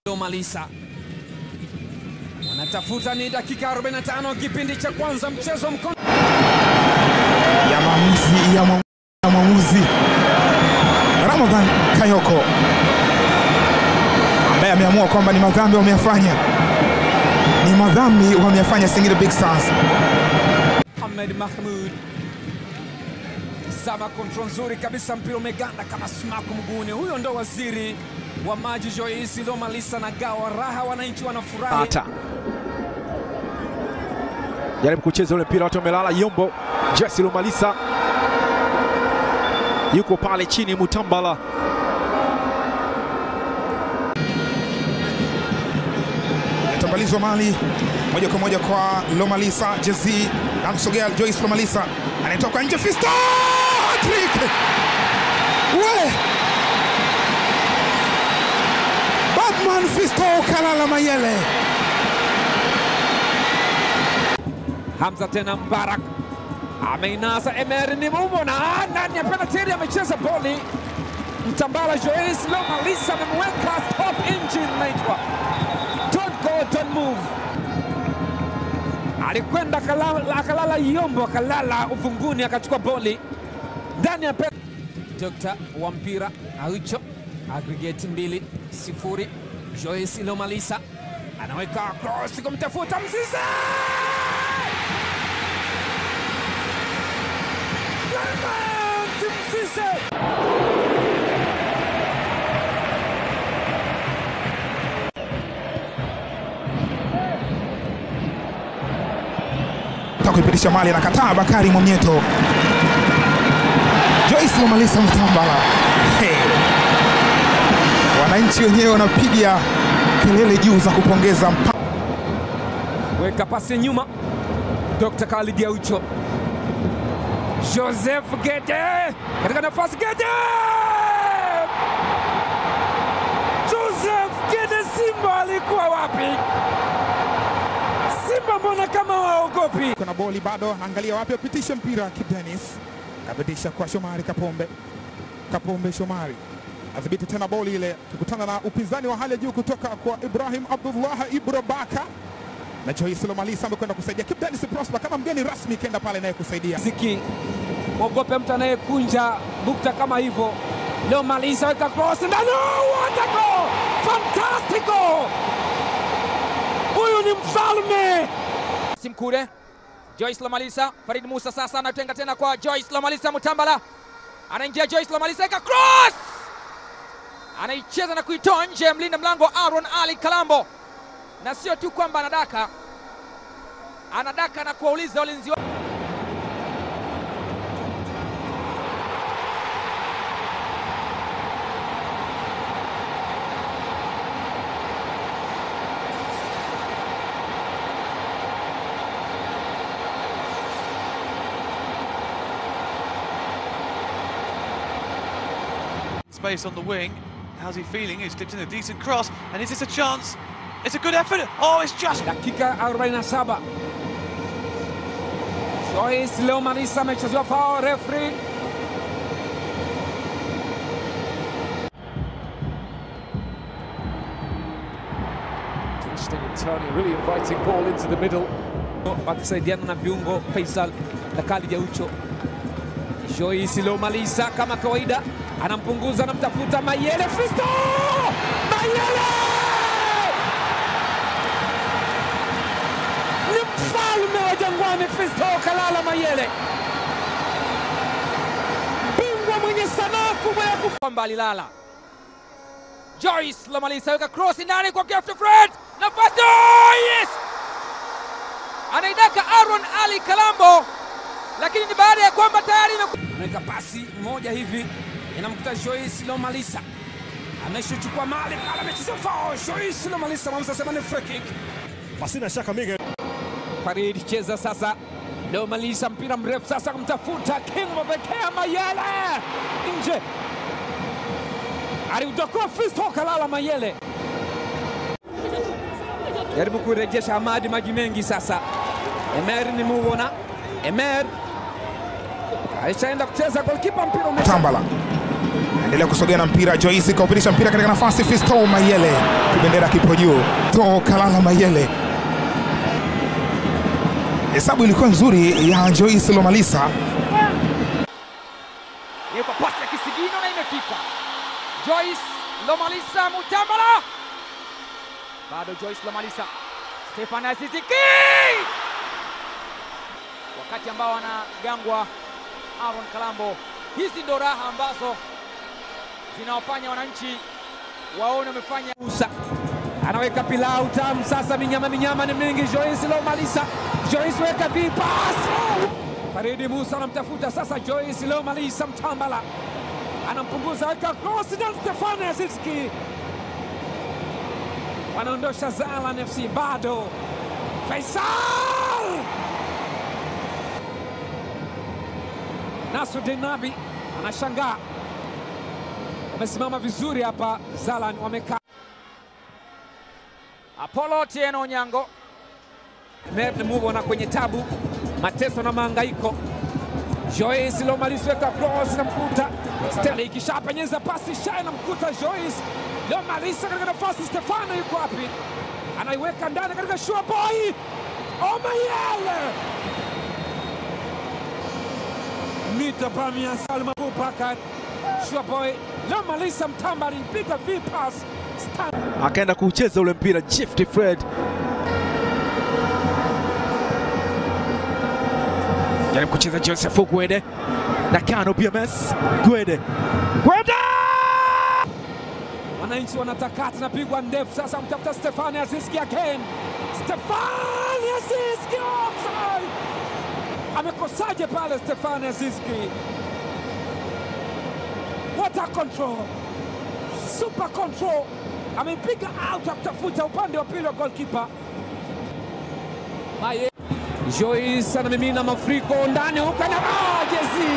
Malisa wanatafuta ni dakika 45 kipindi cha kwanza mchezo mkono ya maamuzi ya mwa- ya mwamuzi Ramadhan Kayoko ambaye ameamua kwamba ni madhambi wameyafanya, ni madhambi wameyafanya Singida Big Stars. Ahmed Mahmud sama kontrol nzuri kabisa, mpira umeganda kama sumaku mguuni. Huyo ndo waziri wa maji Joyce Lomalisa na gawa raha, wananchi wanafurahi. Ata jaribu kucheza ule mpira, watu wamelala. Yombo Jesse Lumalisa yuko pale chini, Mutambala Tambalizwa mali moja kwa moja kwa Lomalisa Jezi, anasogea Joyce Lomalisa, anatoka nje, Fisto Hattrick! we Batman Fisto Kalala Mayele Hamza tena Mbarak ameinasa Emery ni mumo na ndani ya penalty amecheza boli. Mtambala Joyce Lomalisa amemweka stop engine naitwa don't go don't move. Alikwenda akalala, akalala Yombo akalala uvunguni akachukua boli ndani ya penalty. Dr. wa mpira Aucho aggregate mbili sifuri. Joyce Lomalisa anaweka cross kumtafuta Mzize Clement Mzize Taka kuipitisha mali, anakataa Bakari Mwamnyeto. Joyce Lomalisa Mtambala. Hey. Wananchi wenyewe wanapiga kelele juu za kupongeza mpa weka pasi nyuma. Dr. Khalid Aucho, Joseph Gede katika nafasi, Gede Joseph Gede. Simba alikuwa wapi? Simba mbona kama waogopi? kuna boli bado, anaangalia wapi apitishe mpira. Kip Dennis kapitisha kwa Shomari Kapombe. Kapombe Shomari adhibiti tena boli ile, kukutana na upinzani wa hali ya juu kutoka kwa Ibrahim Abdullah Ibro Baka na Joyce Lomalisa amekwenda kusaidia. Kip Dennis Prosper kama mgeni rasmi kenda pale naye kusaidia. Ziki ogope mtu anayekunja bukta kama hivyo. Leo Malisa weka cross ndani, watako fantastico! Huyu ni mfalme. Simkure Joyce Lomalisa, Farid Musa sasa anatenga tena kwa Joyce Lomalisa, Mutambala anaingia, Joyce Lomalisa eka cross, anaicheza na kuitoa nje, mlinda mlango Aaron Ali Kalambo, na sio tu kwamba anadaka, anadaka na kuwauliza walinzi wa Space on the wing. How's he feeling? He's dipped in a decent cross. And is this a chance? It's a good effort. Oh, it's just. Dakika 47 Joyce leo Malisa amechezewa foul, referee Interesting and turning, really inviting ball into the middle. wakisaidiana na viungo Faisal na Khalid Aucho. Joyce leo Malisa kama kawaida anampunguza, anamtafuta Mayele, Fisto Mayele ni mfalme wa Jangwani, Fisto Kalala Mayele, bingwa mwenye sanaa kubwa ya kufa kwamba alilala. Joyce Lomalisa weka cross ndani kwa Gift Fred, nafasi oh, yes! Anaidaka Aaron Ali Kalambo, lakini ni baada ya kwamba tayari imeku... anaweka pasi moja hivi inamkuta Joyce Lomalisa ameshuchukua mali pale, amecheza foul. Joyce Lomalisa mwamuzi asema ni free kick. Pasina shaka Miguel. Farid cheza sasa, Lomalisa mpira mrefu sasa kumtafuta King Mabekea Mayele nje, aliutokoa Fisto Kalala Mayele, jaribu kurejesha Hamadi maji mengi sasa. Emer ni muona Emer alishaenda kucheza, golkipa mpira ume Tambala endelea kusogea na mpira. Joyce kaupitisha mpira katika nafasi, Fisto Mayele, kibendera kipo juu, to Kalala Mayele. Hesabu ilikuwa nzuri ya Joyce Lomalisa. Ipo pasi ya kisigino na imefika. Joyce Lomalisa Mutambala, bado Joyce Lomalisa, Stefan Aziziki, wakati ambao anagangwa Aaron Kalambo. Hizi ndo raha ambazo zinawafanya wananchi waone wamefanya Musa anaweka pilau tamu sasa, minyama minyama ni mingi. Joyce Lomalisa, Joyce weka vipas. Faridi Musa anamtafuta sasa Joyce Lomalisa, Mtambala anampunguza, weka cross na Stefani Aziski wanaondosha Zalan FC. Bado Faisal Nasruddin Nabi anashangaa, wamesimama vizuri hapa. Zalan wamekaa Apollo Tieno Onyango. muvona kwenye tabu, mateso na mahangaiko. Joyce Lomalisa weka cross na mkuta Steli, ikishapenyeza pasi sha na mkuta Joyce Lomalisa katika nafasi. Stefano yuko wapi? Anaiweka ndani katika shua boy Omayele mita Bamia Salma Abubakar shua boy Lomalisa Mtamba alipiga vipas Stan akaenda kucheza ule mpira Gift Fred jaribu kucheza Joseph Gwede na Kano BMS Gwede Gwede Wananchi wanatakata na pigwa ndefu sasa, mtafuta Stefani Aziski again. Stefani Aziski offside! Amekosaje pale Stefani Aziski? What a control, super control! Amepiga out akitafuta upande wa pili wa goalkeeper Maye. Joyce anamimina mafuriko ndani huko na ah, jezi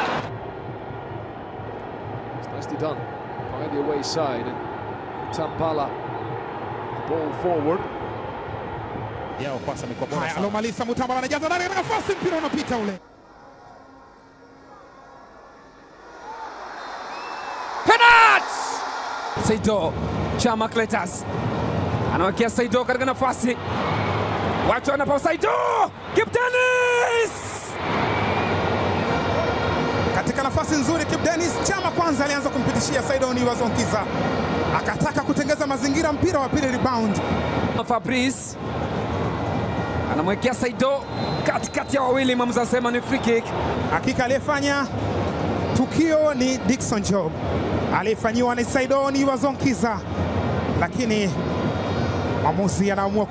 It's nicely done by the away side. And Tampala, the ball forward. Yao kwanza amekuwa bora sana. Lomalisa Mutambala anajaza ndani katika nafasi, mpira unapita ule. Penalty! Saido Chama Cletas anawekea Saido katika nafasi, watu wanapo Saido Kibu Denis Katika nafasi nzuri, Kibu Denis Chama kwanza alianza kumpitishia Saidoni Wazonkiza, akataka kutengeza mazingira, mpira wa pili rebound. Fabrice anamwekea Saido katikati ya wawili, mwamuzi anasema ni free kick. Hakika aliyefanya tukio ni Dickson Job, aliyefanyiwa ni Saidoni Wazonkiza, lakini mwamuzi anaamua